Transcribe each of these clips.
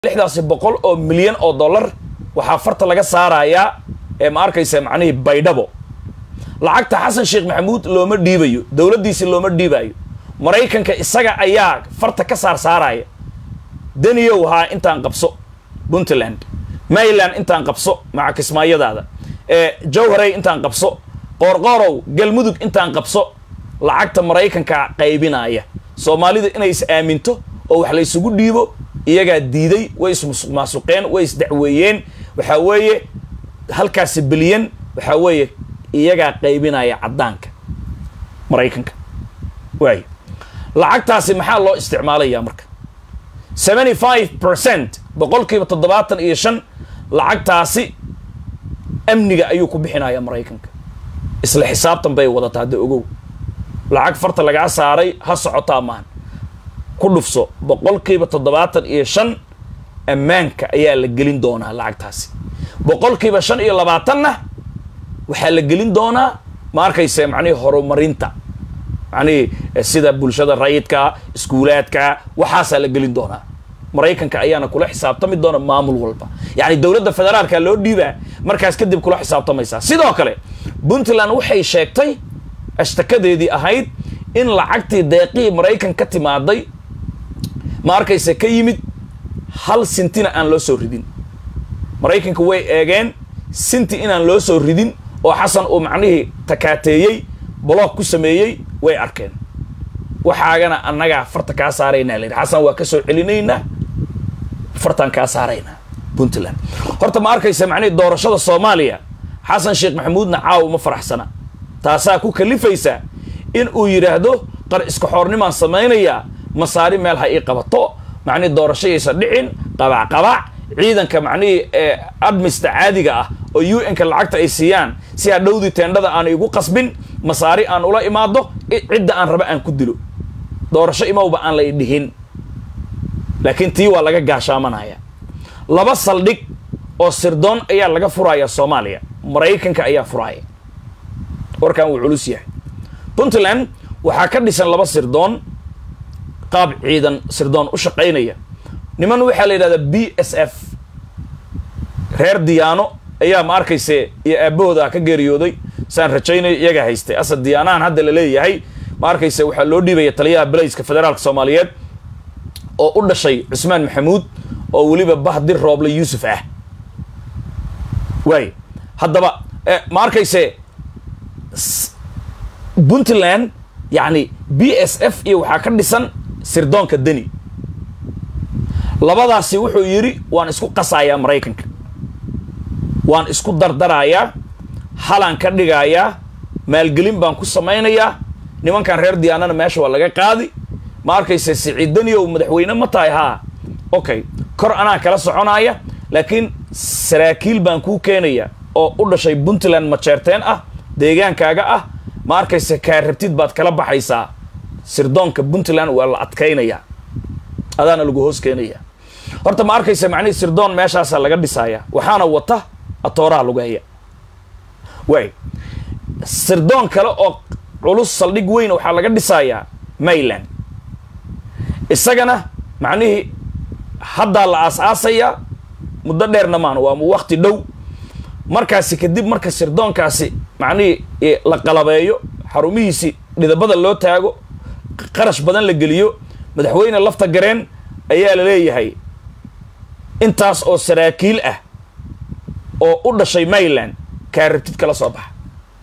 lixdaasi boqol oo milyan oo dollar waxaa farta laga saarayaa ee ma arkaysa macnihii baydhabo lacagta xasan sheekh maxamuud looma dhiibayo dowladdiisi looma dhiibayo maraykanka isaga ayaa farta ka saar saaraya daniyow haa intaan qabso puntland mayland intaan qabso maca kismaayadaada ee jowharey intaan qabso qoorqoorow galmudug intaan qabso lacagta maraykanka qaybinaya soomaalida inay is aaminto oo wax la ysugu dhiibo iyagaa diiday way ismaasuqeen way isdacweeyeen waxaa weeye halkaasi bilyan waxaa weeye iyagaa qaybinaya caddaanka maraykanka waayo lacagtaasi maxaa loo isticmaalayaa marka seventy five percent boqolkiiba toddobaatan iyo shan lacagtaasi amniga ayuu ku bixinaya maraykanka isla xisaabtan bay wadataa hadda ogow lacag farta lagaa saaray ha socotaa maan ku dhufso boqolkiiba toddobaatan iyo shan ammaanka ayaa la gelin doonaa lacagtaasi boqolkiiba shan iyo labaatanna waxaa la gelin doonaa ma arkayse macnihii horumarinta macnihii sida bulshada rayidka iskuulaadka waxaasaa la gelin doonaa maraykanka ayaana kula xisaabtami doona maamul walba yacni dowladda federaalka loo dhiibaa markaas kadib kula xisaabtamaysaa sidoo kale puntland waxay sheegtay ashtakadeedii ahayd in lacagtii deeqihii maraykan ka timaaday ma arkayse ka yimid hal sintina aan loo soo ridin maraykanka way eegeen sinti inaan loo soo ridin oo xasan uu macnihii takaateeyey block ku sameeyey way arkeen waxaagana annagaa farta kaa saaraynaa la yidhi xasan waa ka soo celinaynaa fartaan kaa saaraynaa puntland horta ma arkaysa macnihii doorashada soomaaliya xasan sheekh maxamuudna caawa uma faraxsana taasaa ku kalifaysa in uu yidhaahdo qar iska xoornimaan samaynayaa masaari meel ha ii qabato macnihii doorashayaysa dhicin qabac qabac ciidanka macnihii ee admista caadiga ah oo u n-ka lacagta ay siiyaan si hadhowdii teendhada aan igu qasbin masaari aan ula imaado cidda aan raba aan ku dilo doorasho imowba aan la idhihin laakiin tii waa laga gaashaamanaya laba saldhig oo sirdoon ayaa laga furaya soomaaliya maraykanka ayaa furaya warkan wuu culus yahay puntland waxaa ka dhisan laba sirdoon qaab ciidan sirdoon u shaqaynaya niman waxaa la yidhahdaa b s f reer diyaano ayaa ma arkayse iyo aabahooda ka geeriyooday saan rajaynayo iyaga haystay asad diyaanahan hadda la leeyahay ma arkayse waxaa loo dhiibaya taliyaha belayska federaalka soomaaliyeed oo u dhashay cusmaan maxamuud oo weliba bahdir rooble yuusuf ah waay haddaba ma arkayse puntland yacni b s f iyo waxaa ka dhisan sirdoonka deni labadaasi wuxuu yidhi waan isku qasayaa maraykanka waan isku dardarayaa halaan ka dhigayaa maalgelin baan ku samaynayaa nimankan reer diyaanana meesha waa laga qaadi ma arkayse siciid deniyow madaxweyne ma tahay haa okay kor anaa kala soconaya laakiin saraakiil baan kuu keenaya oo u dhashay puntland majeerteen ah deegaankaaga ah ma arkayse kaa rabtid baad kala baxaysaa sirdoonka puntland waa la adkaynayaa adaana lagu hoos keenaya horta ma arkaysa macnihii sirdoon meeshaasaa laga dhisaya waxaana wata atooraha lugeeya waay sirdoon kale oo culus saldhig weyn waxaa laga dhisayaa mayland isagana macnihii haddaa la aas-aasayaa muddo dheerna maan waa wakti dhow markaasi kadib marka sirdoonkaasi macnihii la qalabeeyo xarumihiisi dhidabada loo taago qarash badan la geliyo madaxweyne lafta gareen ayaa la leeyahay intaas oo saraakiil ah oo u dhashay mayland kaa rabtid kala soo baxa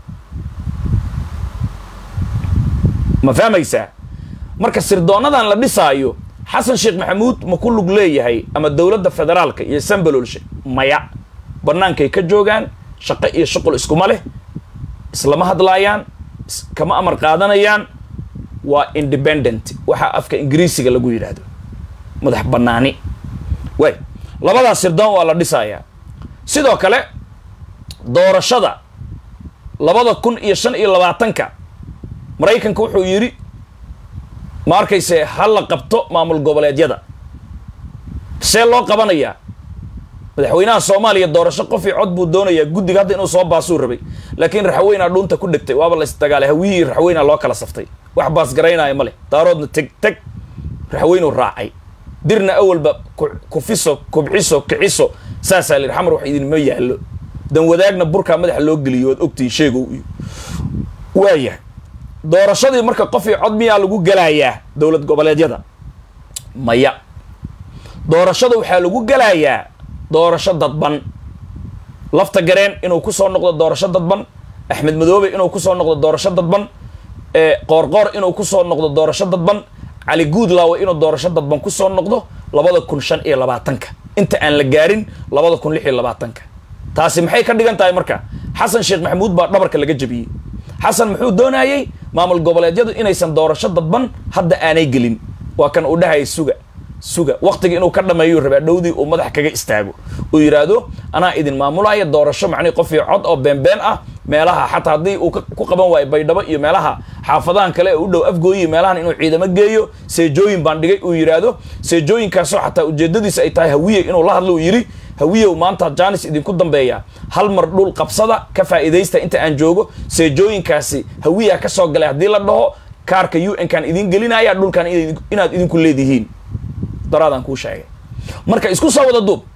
ma fahmaysaa marka sirdoonadan la dhisaayo xasan sheekh maxamuud ma ku lug leeyahay ama dowladda federaalka iyo sambalolshe maya bannaankay ka joogaan shaqo iyo shuqul iskuma leh islama hadlaayaan kama amar qaadanayaan waa independent waxaa afka ingiriisiga lagu yidhaahdo madax bannaani waay labadaas sirdoon waa la dhisayaa sidoo kale doorashada labada kun iyo shan iyo labaatanka maraykanka wuxuu yidhi ma arkayse ha la qabto maamul goboleedyada see loo qabanayaa madaxweynaha soomaaliya doorasho qof io cod buu doonayaa guddiga hadda inuu soo baasuu rabay laakiin raxweynaa dhuunta ku dhegtay waaba la isdagaalay hawiyihii raxweynaa loo kala saftay wax baasgaraynaayo ma leh daaroodna teg teg raxweynuu raacay dirna awalba kufiso kubciso kiciso saasaa layidhi xamar wax idinma yaallo dan wadaagna burkaa madaxa loo geliyo waad ogtihi sheegow iyo waayahay doorashadii marka qof io cod miyaa lagu gelayaa dowlad goboleedyada maya doorashada waxaa lagu gelayaa doorasho dadban lafta gareen inuu kusoo noqdo doorasho dadban axmed madoobe inuu kusoo noqdo doorasho dadban qoorqoor inuu kusoo noqdo doorasho dadban cali guudlaawe inuu doorasho dadban kusoo noqdo labada kun shan iyo labaatanka inta aan la gaarin labada kun lix iyo labaatanka taasi maxay ka dhigan tahay marka xasan sheekh maxamuud baa dhabarka laga jabiyey xasan muxuu doonayey maamul goboleedyadu inaysan doorasho dadban hadda aanay gelin waa kan uu dhahaya suga suga waktiga inuu ka dhameeyuu rabaa dhowdii uu madax kaga istaago uu yidhaahdo anaa idin maamulaya doorasho macnihi qof iyo cod oo beenbeen ah meelaha xataa haddii uu ku qaban waayo baydhabo iyo meelaha xaafadahan kale ee u dhow afgooyi meelahan inuu ciidamo geeyo seejooyin baan dhigay uu yidhaahdo seejooyinkaasoo xataa ujeedadiisa ay tahay hawiye inuu la hadlo uu yidhi hawiyow maanta jaanis idinku dambeeya hal mar dhul qabsada ka faa'iidaysta inta aan joogo seejooyinkaasi hawiyaa ka soo galay haddii la dhaho kaarka u n kaan idin gelinaya dhulkan inaad idinku leedihiin daraadaan kuu sheegay marka isku soo wada duub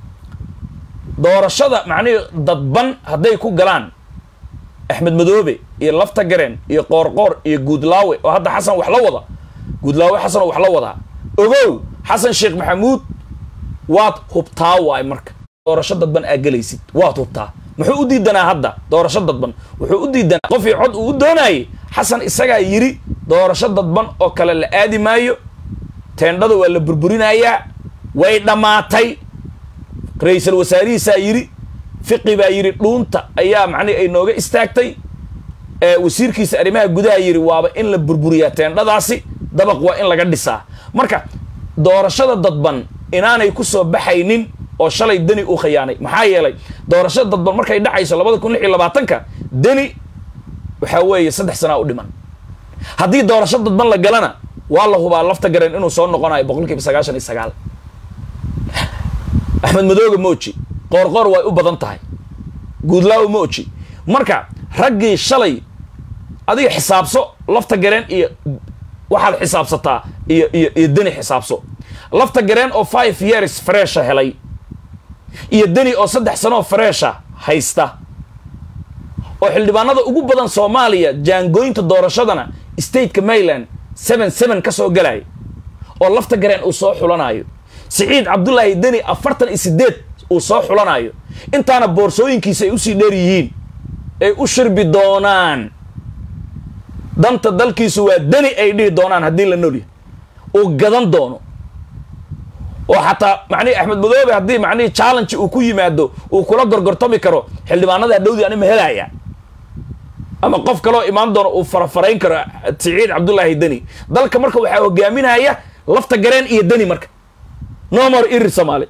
doorashada macnihii dadban hadday ku galaan axmed madoobe iyo lafta gareen iyo qoorqoor iyo guudlaawe oo hadda xasan wax la wada guudlaawe xasan oo wax la wadaa ogow xasan sheekh maxamuud waad hubtaa waay marka doorasho dadban aa gelaysid waad hubtaa muxuu u diidanaa hadda doorasho dadban wuxuu u diidanaa qofii cod uu u doonayay xasan isagaa yidhi doorasho dadban oo kale la aadi maayo teendhada waa la burburinayaa way dhammaatay ra-iisul wasaarihiisaa yidhi fiqi baa yidhi dhuunta ayaa macnihi ay nooga istaagtay wasiirkiisa arrimaha gudaha yidhi waaba in la burburiyaa teendhadaasi dabaq waa in laga dhisaa marka doorashada dadban inaanay ku soo baxaynin oo shalay deni uu khiyaanay maxaa yeelay doorashada dadban markay dhacayso labada kun lix iyo labaatanka deni waxaa weeye saddex sanaa u dhiman haddii doorasho dadban la galana waa la hubaa lafta gareen inuu soo noqonayo boqol kiiba sagaashan iyo sagaal axmed madooga mooji qoorqoor way u badan tahay guudlaawo mooji marka raggii shalay adiga xisaabso lafta gareen iyo waxaad xisaabsataa iyo iyo iyo deni xisaabso lafta gareen oo five years fresha helay iyo deni oo saddex sanooo fresha haysta oo xildhibaanada ugu badan soomaaliya jaangooyinta doorashadana stateka mayland seven seven ka soo galaya oo lafta gareen uu soo xulanayo siciid cabdullaahi deni afartan iyo sideed uu soo xulanayo intaana boorsooyinkiisa ay usii dheer yihiin ay u shirbi doonaan danta dalkiisu waa deni ay dhihi doonaan haddii la nolya uu gadan doono oo xataa macnihi axmed madoobe haddii macnihi challenge uu ku yimaado uu kula gorgortami karo xildhibaanada hadhowdii anima helaya ama qof kaloo imaan doono uu farafarayn karo siciid cabdullaahi deni dalka marka waxaa hogaaminaya lafta gareen iyo deni marka nomor irir soomaali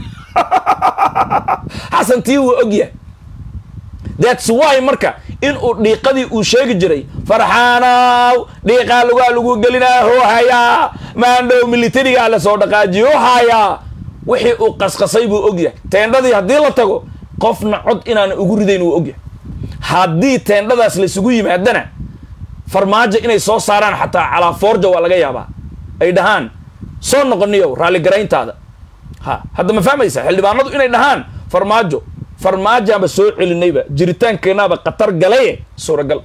xasan tii wuu ogyahay thats why marka in uu dhiiqadii uu sheegi jiray farxaanow dhiiqaa lugaa lagu gelinaa hoo hayaa maandhow militarigaa la soo dhaqaajiyo hayaa wixii uu qasqasay buu ogyahay teendhadii haddii la tago qofna cod inaana ugu ridayn wuu ogyahay haddii teendhadaas laysugu yimaadana farmaajo inay soo saaraan xataa calaa foorja waa laga yaabaa ay dhahaan soo noqoniyow raalligarayntaada ha hadda ma fahmaysa xildhibaanadu inay dhahaan farmaajo farmaajaanba soo celinayba jiritaankeenaaba khatar galaye suuragal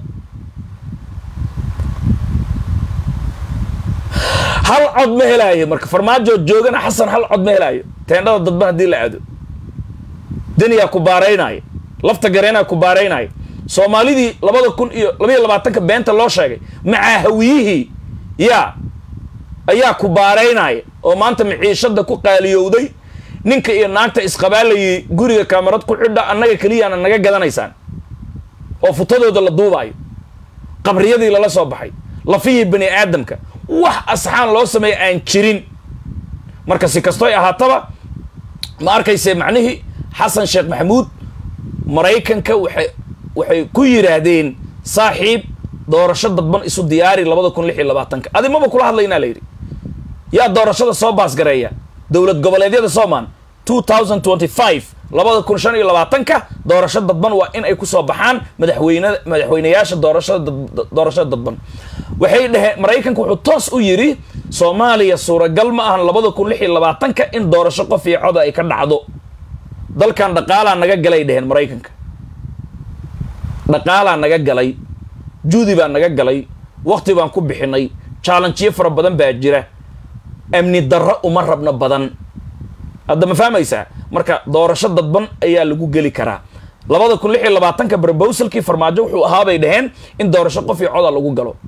hal cod ma helaayo marka farmaajo joogana xasan hal cod ma helaayo teendhada dadban haddii la aado deniyaa ku baaraynaayo lafta gareenaa ku baaraynaayo soomaalidii labada kun iyo labaiyo labaatanka beenta loo sheegay macaa hawiyihii yaa ayaa ku baaraynaya oo maanta maciishada ku qaaliyowday ninka iyo naagta isqabaalayay guriga kaamarad ku xidha annaga keliyaana naga gadanaysaan oo futadooda la duubaayo qabriyadii lala soo baxay lafihii bani aadamka wax asxaan loo sameeya aan jirin marka si kastoy ahaataba ma arkayse macnihii xasan sheekh maxamuud maraykanka waxay waxay ku yidhaahdeen saaxiib doorasho dadban isu diyaari labada kun lix iyo labaatanka adi maba kula hadlaynaa la yidhi yaa doorashada soo baasgareeya dowlad goboleedyada soomaan two thousand twenty five labada kun shan iyo labaatanka doorasho dadban waa in ay kusoo baxaan madaxweyne madaxweyneyaasha doorashada doorashada dadban waxay dhaheen maraykanka wuxuu toos u yidhi soomaaliya suuragal ma ahan labada kun lix iyo labaatanka in doorasho qof iyo coda ay ka dhacdo dalkan dhaqaalaa naga galay dheheen maraykanka dhaqaalaa naga galay juudi baa naga galay wakti baan ku bixinay challengeyo fara badan baa jira amni darro uma rabno badan hadda ma fahmaysaa marka doorasho dadban ayaa lagu geli karaa labada kun lix iyo labaatanka brobowsalkii farmaajo wuxuu ahaa bay dhaheen in doorasho qof iyo coda lagu galo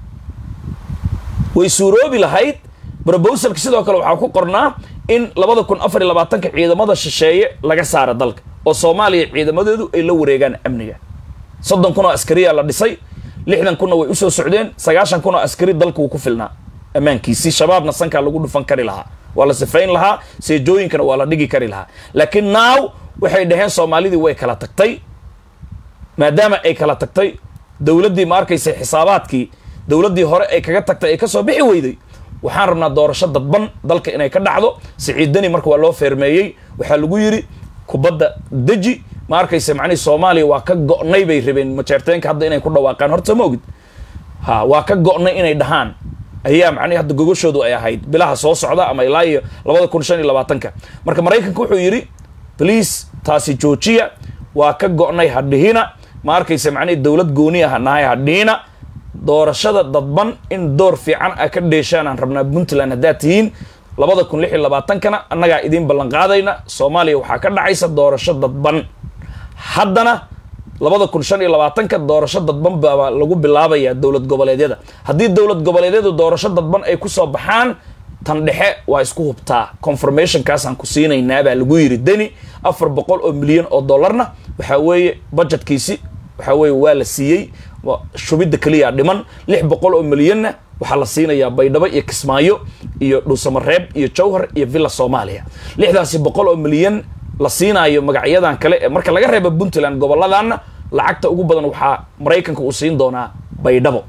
way suuroobi lahayd brobowsalka sidoo kale waxaa ku qornaa in labada kun afar iyo labaatanka ciidamada shisheeye laga saara dalka oo soomaaliya ciidamadeedu ay la wareegaan amniga soddon kun oo askariyaa la dhisay lixdan kunna way usoo socdeen sagaashan kun oo askari dalka wuu ku filnaa ammaankiisii shabaabna sankaa lagu dhufan kari lahaa waa la sifayn lahaa seejooyinkana waa la dhigi kari lahaa laakiin naaw waxay dhaheen soomaalidii way kala tagtay maadaama ay kala tagtay dowladdii ma arkaysa xisaabaadkii dowladdii hore ay kaga tagtay ay kasoo bixi weyday waxaan rabnaa doorasho dadban dalka inay ka dhacdo siciidani marka waa loo feermeeyey waxaa lagu yidhi kubadda deji ma arkaysa macnihii soomaaliya waa ka go'nay bay rabeen majeerteenka hadda inay ku dhawaaqaan horta ma ogid ha waa ka go'nay inay dhahaan ayaa macnihi hadda gogoshoodu ay ahayd bilaha soo socda ama ilaa iyo labada kun shan iyo labaatanka marka maraykanka wuxuu yidhi bliis taasi joojiya waa ka go'nay hadhihina ma arkaysa macnihi dowlad gooni ah nahay hadhihina doorashada dadban in door fiican a ka dheeshaan aan rabnaa puntland haddaad tihiin labada kun lix iyo labaatankana annagaa idiin ballan qaadayna soomaaliya waxaa ka dhacaysa doorasho dadban haddana labada kun shan iyo labaatanka doorasho dadban baa lagu bilaabayaa dowlad goboleedyada haddii dowlad goboleedyadu doorasho dadban ay kusoo baxaan tan dhexe waa isku hubtaa confirmationkaasaan ku siinaynaa baa lagu yidhi deni afar boqol oo milyan oo dollarna waxaa weeye budgetkiisi waxaa weeye waa la siiyey shubidda keliya dhiman lix boqol oo milyanna waxaa la siinayaa baydhabo iyo kismaayo iyo dhuusamareeb iyo jowhar iyo villa soomaaliya lixdaasi boqol oo milyan la siinaayo magacyadan kale ee marka laga reebo puntland gobolladana lacagta ugu badan waxaa maraykanka uu siin doonaa baydhabo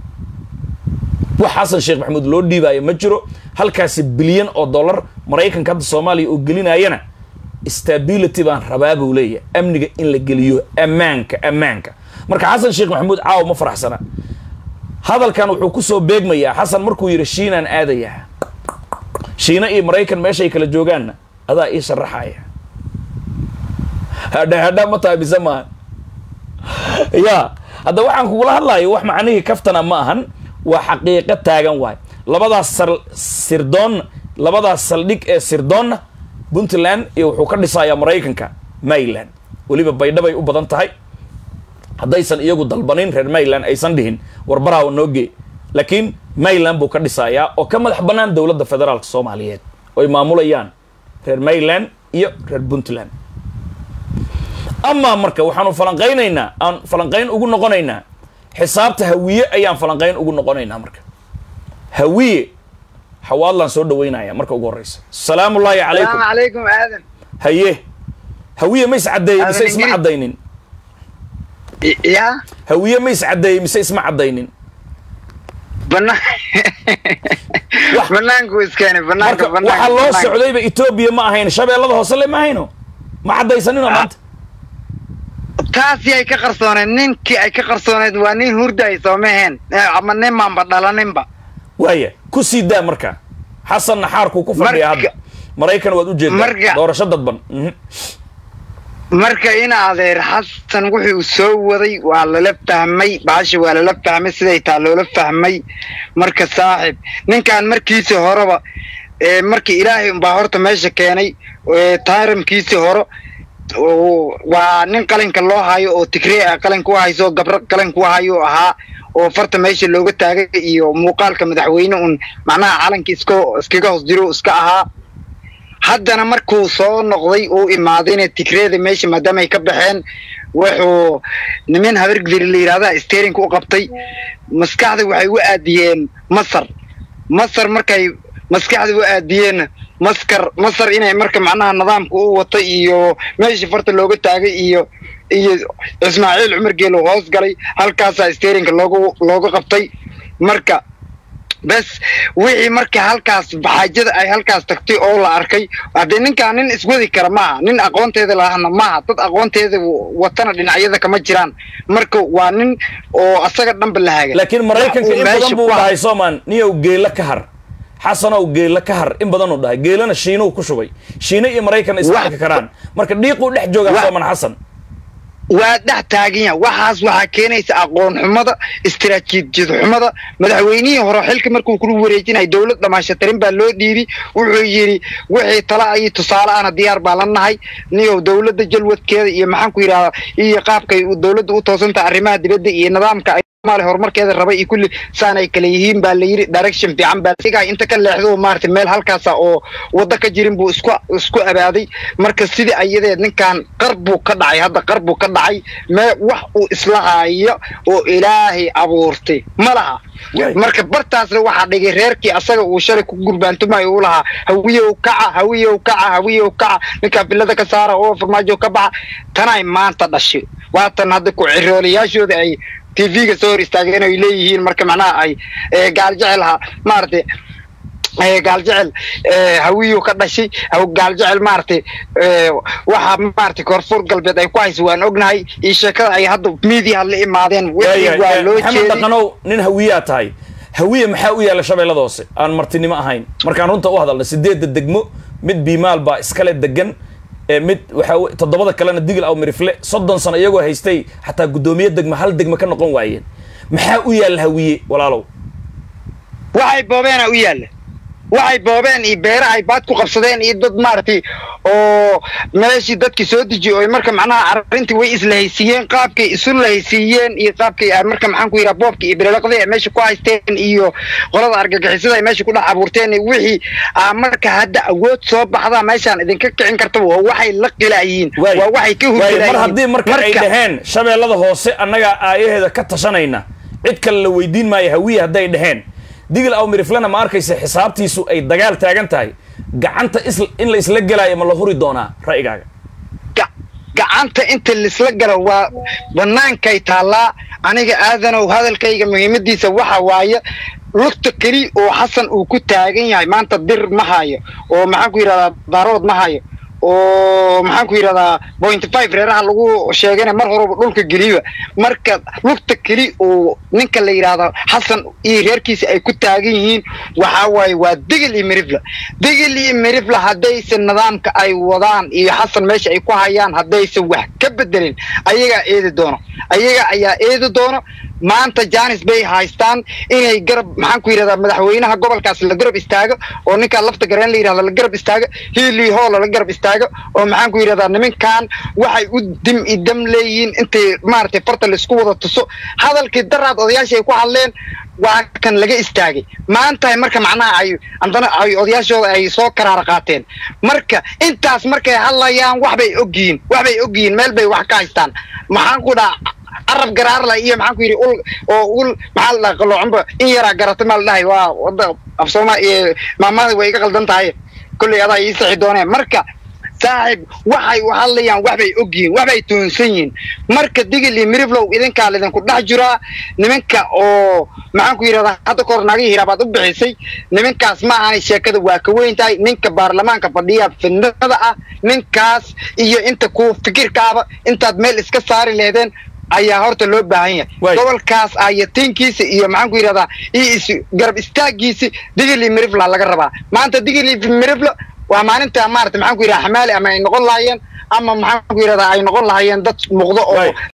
wax xasan sheekh maxamuud loo dhiibaayo ma jiro halkaasi bilyan oo dollar maraykanka hadda soomaaliya oo gelinayana stability baan rabaa buu leeyahay amniga in la geliyo ammaanka ammaanka marka xasan sheekh maxamuud caaw ma faraxsana hadalkan wuxuu kusoo beegmayaa xasan markuu yidhi shiinaan aadayaa shiina iyo maraykan meeshay kala joogaanna adaa ii sharaxaya hadha hadha ma tahay mise maahan ya hadda waxaan kugula hadlayo wax macnihii kaftana ma ahan waa xaqiiqo taagan waay labadaas sar sirdoonna labadaas saldhig ee sirdoonna puntland iyo wuxuu ka dhisayaa maraykanka maryland weliba baydhabay u badan tahay haddaysan iyagu dalbanin reer maryland aysan dhihin warbaraha noogee laakiin maryland buu ka dhisayaa oo ka madax bannaan dowladda federaalka soomaaliyeed oy maamulayaan reer maryland iyo reer puntland amaa marka waxaanu falanqaynaynaa aan falanqayn ugu noqonaynaa xisaabta hawiye ayaan falanqayn ugu noqonaynaa marka hawiye xawaadlaan soo dhaweynaya marka ugu horeysa asalaamu ullaahi calaykum calaykum aadan haye hawiye ma is caddeeyey mise Aadan isma Ingrid. caddaynin ya hawiye ma is caddeeyey mise isma caddaynin banaan Wax- banaanku iskeenay marka banaanka waxaa loo socdayba etoobiya ma ahayn shabeellada hoose le ma ahayno ma caddaysanino maanta taasi ay ka qarsooneed ninkii ay ka qarsooneed waa nin hurday soomaheen ama ninmanba dhalaninba waaya ku sii daa marka xasan naxaarkuu ku fadhiya hadda Marka- maraykan waad ujeedaa Marka- doorasho dadban Mhm. marka in adeer xasan wuxuu soo waday waa lala fahmay baasha waa lala fahmay siday taa loola fahmay marka saaxib ninkan markiisi horeba ee markii ilaahay unbaa horta meesha keenay ee taaramkiisi hore oo waa nin qalinka loo hayo oo tigree ah qalinka u hayso gabro qalinka u hayo ahaa oo farta meesha looga taagay iyo muuqaalka madaxweyne un macnaha calanka iska iskaga hoos jiro iska ahaa haddana markuu soo noqday uu imaadayna tigreeda meesha maadaama ay ka baxeen wuxuu niman habargdiri la yidhahda sterinka u qabtay maskaxda waxay u aadiyeen masar masar markay maskaxda u aadiyeen maskar masar inay marka macnaha nidaamka u wata iyo meeshii farta looga taagay iyo iyo ismaaciil cumar geelo hoos galay halkaasaa sterinka loogu looga qabtay marka bes wixii marka halkaas baxaajada ay halkaas tagtay oo la arkay haddee ninkaan nin iswadi kara maaha nin aqoonteeda lahana maaha dad aqoonteeda watana dhinacyada kama jiraan marka waa nin oo asaga dhanba la haga laakiin maraykanka Wax uu in meesha badan buu ku ha- dhahay soomaan niyow geela ka har xasanow geela ka har in badanuu dhahay geelana shiinuu ku shubay shiina iyo maraykan isma Wa- arki karaan marka dhiiquu dhex joogaa Wa- Wa- sooman xasan waa dhex taagan yahay waxaas waxaa keenaysa aqoon xumada istiraatiijiyad xumada madaxweynihii hore xilka markuu kula wareejinay dowlad dhamaashatirin baa loo dhiibi wuxuu yidhi wixii tala iyo tusaale ana diyaar baa la nahay niyow dowladda jalwadkeeda iyo maxaan ku yidhahdaa iyo qaabkay u- dowladda u toosantaha arrimaha dibadda iyo nidaamka ay Soomaaliya horumarkeeda rabay iyo kulli saan ay kala yihiin baa la yidhi direction fiican baa la inta ka leexdo maaragtay meel halkaasa oo waddo ka jirin buu isku isku abaaday marka sidii ayadeed ninkan qar buu ka dhacay hadda qar buu ka dhacay mee wax uu isla haayo oo ilaahay abuurtay ma laha Waay. marka bartaasna waxaa dhigay reerkii asaga uu shalay ku gurbaantumayo uu lahaa hawiyow kaca hawiyow kaca hawiyow kaca ninkaa bilada ka saara oo farmaajo ka baxa tanay maanta dhashay waatan hadda ku ciroolayaashooda ay tv-ga soo hor istaageen ay leeyihiin marka macnaha ay eh, gaal jecel ha maaragtay eh, gaal jecel eh, hawiyu ka dhashay haw- gaal jecel maaragtay eh, waxaa maaragtay koonfur galbeed ay ku haysa waan ognahay iyo sheekada ay hadda miidiyaha la imaadeen wixii Waayahay, waa eh, loo maxamed jeeday dhaqanow nin hawiyaa tahay hawiye maxaa u yaalla shabeellada hoose aan martinimo ahayn markaan runta u hadalna sideedda degmo mid biimaal baa iskale degan ee mid waxaa we- toddobada kalena digil aw mirifle soddon sano iyagoo haystay xataa guddoomiye degma hal degma ka noqon waayeen maxaa u yaalla hawiye walaalow waxay boobeena u yaalla waxay boobeen iyo beera ay baad ku qabsadeen iyo dad maaragtay oo meeshii dadkii soo dejiyey oo marka macnaha arrintii way islahaysiiyeen qaabkay isu lahaysiiyeen iyo qaabkay ay marka maxaan ku yidhaha boobkii iyo bilelaqdii ay meesha ku haysteen iyo qolada argagixisada ay meesha ku dhex abuurteen iyo wixii aa marka hadda awood soo baxda meeshaan idinka kicin karta waa waxay la qilaayihiin Waay. waa waxay ka Waay, hurgilaayiin mar haddii marka ay dhaheen shabeellada hoose annagaa aayaheeda ka tashanayna cid kale la weydiin maayo hawiye hadday dhaheen digil aw miriflena ma arkaysa xisaabtiisu ay dagaal taagan tahay gacanta is in la isla gelaayo ma la huri doonaa ra'yigaaga ga- gacanta inta laisla galo waa bannaankay taallaa aniga aadanow hadalkayga muhiimadiisa waxa waaye lugta keli oo xasan uu ku taagan yahay maanta dir ma hayo oo maxaan ku yidhahdaa daarood ma hayo oo maxaan ku yidhahdaa point five reeraha lagu sheegana mar horeba dhulka geliba marka lugta keli oo ninka la yidhaahdo xasan iyo reerkiisa ay ku taagan yihiin waxaa waaye waa digil iyo mirifla digil iyo mirifla haddaysan nidaamka ay wadaan iyo xasan meesha ay ku hayaan haddaysan wax ka bedelin ayagaa eedi doono ayaga ayaa eedi doono maanta janis bay haystaan inay garab maxaan ku yidhahdaa madaxweynaha gobolkaas la garab istaago oo ninkaa lafta gareen la yidhahdo la garab istaago hiilii hoola la garab istaago oo maxaan ku yidhahdaa nimankan waxay u dim i dam leeyihiin intay maaragtay farta laisku wada tuso hadalkii daraad odayaasha ay ku hadleen waa kan laga istaagay maanta marka macnaha ay haddana ay odayaashooda ay soo karaara qaateen marka intaas markay hadlayaan waxbay ogyihiin waxbay ogyihiin meel bay wax ka haystaan maxaan ku dhaha carab garaarla iyo maxaan ku yidhi ul oo ul maxaa la dhaha qaloocanba in yaraa garata maa la dhahay waa wada af sooma iyo maamada way iga qaldan tahay kolley adaa ii sixi dooneen marka saaxiib waxay u hadlayaan waxbay ogyihiin waxbay toonsan yihiin marka digil iyo miriflow idinkaa lidinku dhex jiraa nimanka oo maxaan ku yidhahdaa hadda kahor naagihii hiraabaad u bixisay nimankaas ma ahanay sheekada waa ka weyn tahay ninka baarlamaanka fadhiya fidnada ah ninkaas iyo inta ku fikirkaaba intaad meel iska saari lehdeen ayaa horta loo baahan Waay. yahay gobolkaas ayatiinkiisa iyo maxaan ku yidhahdaa iyo is garab istaagiisi digil iyo mirifla laga rabaa maanta digil iyo mirifla waa maalinta maarata maxaan ku yidhahdaa xamaali ama ay noqon lahaayeen ama maxaan ku yidhahdaa ay noqon lahaayeen dad muuqdo oo Waay.